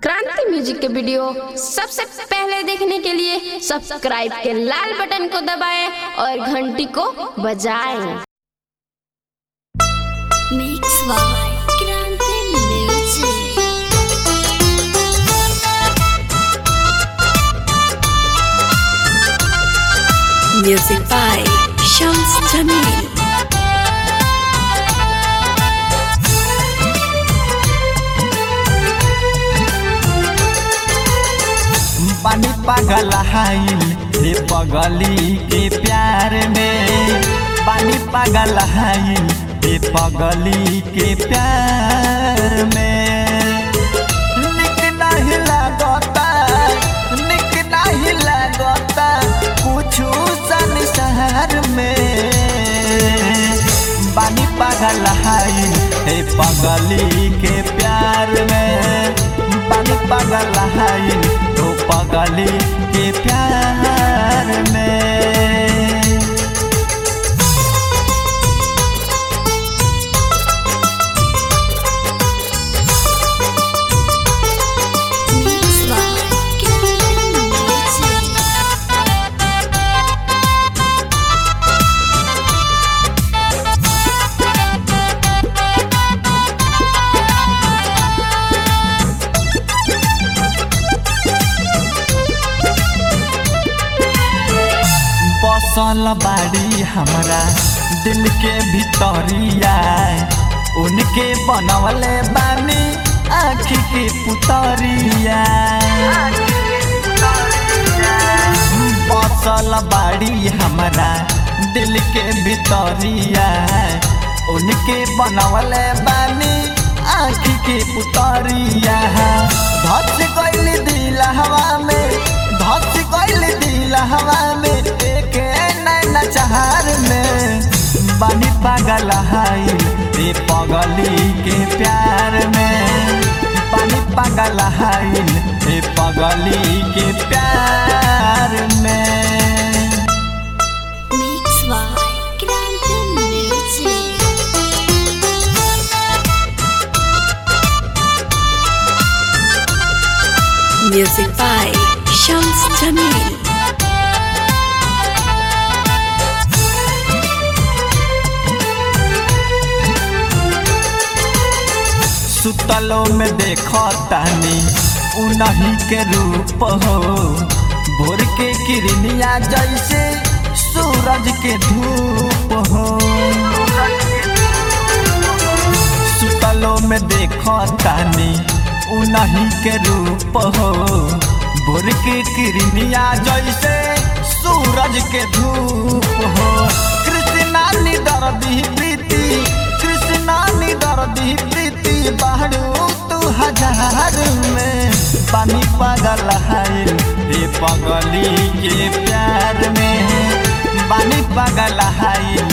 क्रांति म्यूजिक के वीडियो सबसे पहले देखने के लिए सब्सक्राइब के लाल बटन को दबाएं और घंटी को बजाएं Mix by Grande Music. Music by Shams Jamil. पानी पागल हाइल हे पगली के प्यार में पानी पागल हाइल हे पगली के प्यार में निक नहीं लागता निक नहीं लागता कुछ संसार में पानी पागल हाइल हे पगली के प्यार में पानी पागल हाइल तो पगली के प्यार में Mix by Grande Music. बसल बाड़ी हमरा दिल के भितरिया उनके बनवले बानी आँखी के पुतरिया बसल बाड़ी हमरा दिल के भितरिया उनके बनवले बानी आँखी के पुतरिया धस गइल दिल हवा में धस गइल दिल हवा में एक नैना चार में बानी पागल हाई रे पगली के प्यार में पानी पागल हाई रे पगली के प्यार में Mix by Grande Music. Music by Shams Jamil. सुतलो में देखो तानी उन्हीं के रूप हो भोर के किरनिया जैसे सूरज के धूप हो सुतलो में देखो तानी उन्हीं के रूप हो भोर के किरनिया जैसे सूरज के धूप हो कृष्णा निदर्दी प्रीति कृष्णा निदर्दी प्रीति बाहरू तू हजार में पानी पागल हाइल रे पगली के प्यार में पानी पागल हाइल